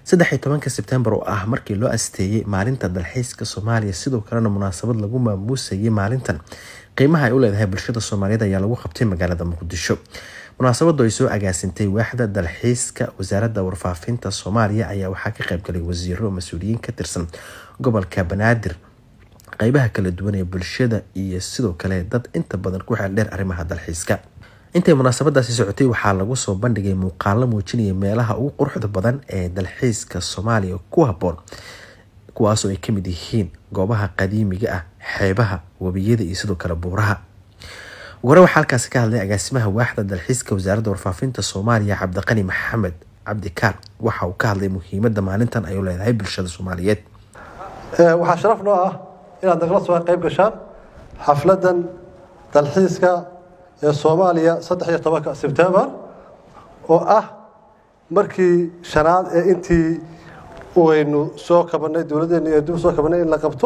saddex iyo tobanka sebtembar oo ah markii loo asteeyey maalinta dalxiiska soomaaliya sidoo kalena munaasabad lagu maamuusayay maalintan qiimaha ay u leedahay bulshada soomaaliyeed ayaa lagu qabtay magaalada muqdisho munaasabadu ay soo agaasintay waaxda dalxiiska wasaaradda warfaafinta soomaaliya ayaa waxaa ka qaybgalay wasiiro mas-uuliyiin ka tirsan gobolka banaadir qeybaha kala duwan ee bulshada iyo sidoo kale dad inta badan ku xeeldheer arrimaha dalxiiska intay munaasabadaasi socotay waxaa lagu soo bandhigay muuqaalo muujinaya meelaha ugu quruxda badan ee dalxiiska soomaaliya ku haboon kuwaasoo ay kamid yihiin goobaha qadiimiga ah xeebaha webiyada iyo sidoo kale buuraha hore waxaa halkaasi ka hadlay agaasimaha waaxda dalxiiska wasaaradda warfaafinta soomaaliya cabdiqani maxamed cabdikaar waxa uu ka hadlay muhiimada maalintan ay u leedahay bulshada soomaaliyeed waxaa sharaf noo ah inaad nagala soo qayb gashaan xafladan dalxiiska ee soomaaliya saddex iyo tobanka sebtembar oo ah markii shanaad ee intii waynu soo kabanay dowladdeena ee dib soo kabanay in la qabto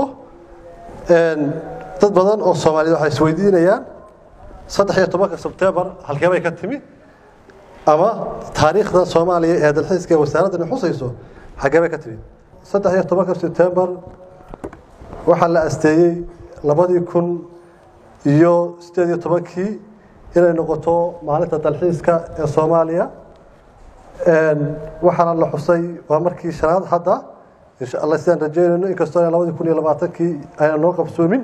dad badan oo soomaaliyed waxay isweydiinayaan saddex iyo tobanka sebtembar halkee bay ka timi ama taariikhda soomaaliya ee dalxiiska ee wasaaraddan xusayso xaggee bay ka timi saddex iyo tobanka sebtembar waxaa la asteeyey labadii kun iyo sideed iyo tobankii inay noqoto maalinta dalxiiska ee soomaaliya waxaana la xusay waa markii shanaad hadda insha alla sidaan rajeynayno inkastoo labadii kun iyo labaatankii ayna noo qabsoomin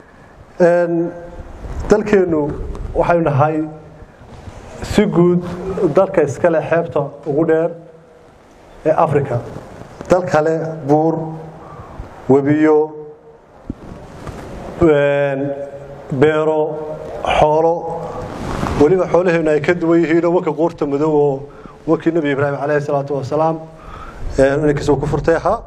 dalkeennu waxaynu nahay si guud dalka iskale xeebta ugu dheer ee africa dal kale buur webiyo beero xoolo weliba xoolaheenu ay ka duwan yihiinoo wanka quurta madow oo wankii nebi ibraahim calayhi salaatu wasalaam ninkiisa uu ku furtay ahaa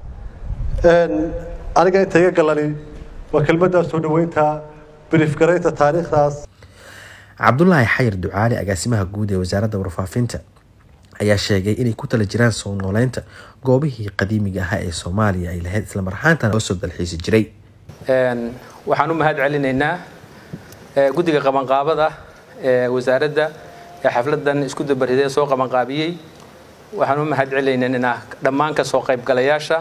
aniga inta iga galani waa kelmaddaa soo dhoweynta briefgaraynta taariikhdaas cabdulaahi xayir ducaali agaasimaha guud ee wasaaradda warfaafinta ayaa sheegay inay ku tala jiraan soo nooleynta goobihii qadiimiga ahaa ee soomaaliya ay lahayd islamar ahaantana loo soo dalxiisi jiray waxaan u mahad celinaynaa guddiga qabanqaabada ee wasaaradda ee xafladan isku dabaridee soo qabanqaabiyey waxaan u mahad celinaynaa dhammaan ka soo qaybgalayaasha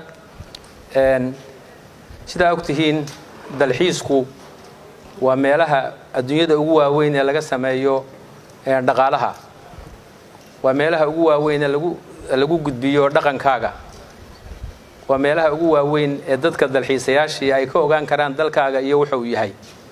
sidaa ogtihiin dalxiisku waa meelaha adduunyada ugu waaweyn ee laga sameeyo dhaqaalaha waa meelaha ugu waaweyn ee lagu lagu gudbiyo dhaqankaaga waa meelaha ugu waaweyn ee dadka dalxiisayaashii ay ka ogaan karaan dalkaaga iyo wuxuu yahay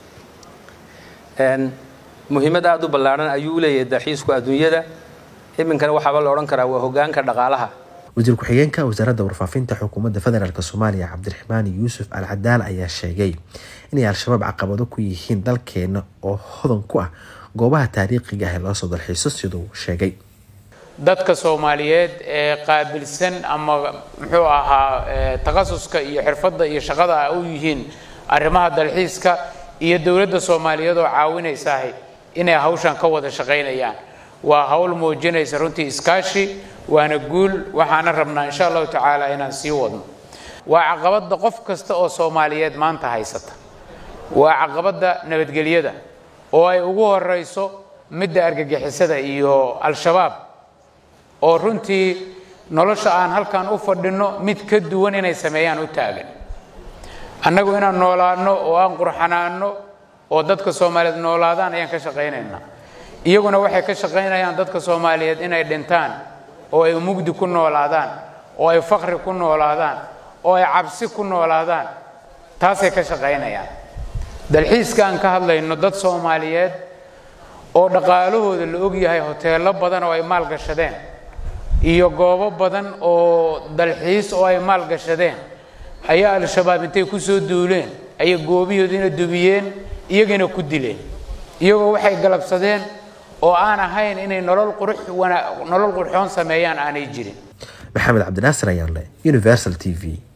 muhiimad aada u ballaadhan ayuu leeyahay dalxiisku adduunyada iminkana waxaaba la odhan karaa waa hogaanka dhaqaalaha wasiir ku-xigeenka wasaaradda warfaafinta xukuumadda federaalk soomaaliya cabdiraxmaan yuusuf al cadaal ayaa sheegay inay al-shabaab caqabado ku yihiin dalkeena oo hodan ku ah goobaha taariikhiga ah ee loo soo dalxiiso siduu sheegay dadka soomaaliyeed ee qaabilsan ama muxuu ahaa takhasuska iyo xirfadda iyo shaqada u yihiin arrimaha dalxiiska iyo dowladda soomaaliyeed oo caawinaysaah inay hawshan ka wada shaqaynayaan waa hawl muujinaysa runtii iskaashi waana guul waxaana rabnaa insha allahu tacaala inaan sii wadno waa caqabadda qof kasta oo soomaaliyeed maanta haysata waa caqabadda nabadgelyada oo ay ugu horayso midda argagixisada iyo al-shabaab oo runtii nolosha aan halkan u fadhinno mid ka duwan inay sameeyaan u taagan annagu inaan noolaanno oo aan qurxanaanno oo dadka soomaaliyeed noolaadaan ayaan ka shaqaynaynaa iyaguna waxay ka shaqaynayaan dadka soomaaliyeed inay dhintaan oo ay mugdi ku noolaadaan oo ay fakri ku noolaadaan oo ay cabsi ku noolaadaan taasay ka shaqaynayaan dalxiiska aan ka hadlayno dad soomaaliyeed oo dhaqaalahooda la ogyahay hoteello badan oo ay maalgashadeen iyo goobo badan oo dalxiis oo ay maalgashadeen ayaa al-shabaab intay ku soo duuleen ayay goobihoodina dubiyeen iyagana ku dileen iyagoo waxay galabsadeen oo aan ahayn inay nolol qurux nolol qurxoon sameeyaan aanay jirin maxamed cabdinaasir ayaanle universal t v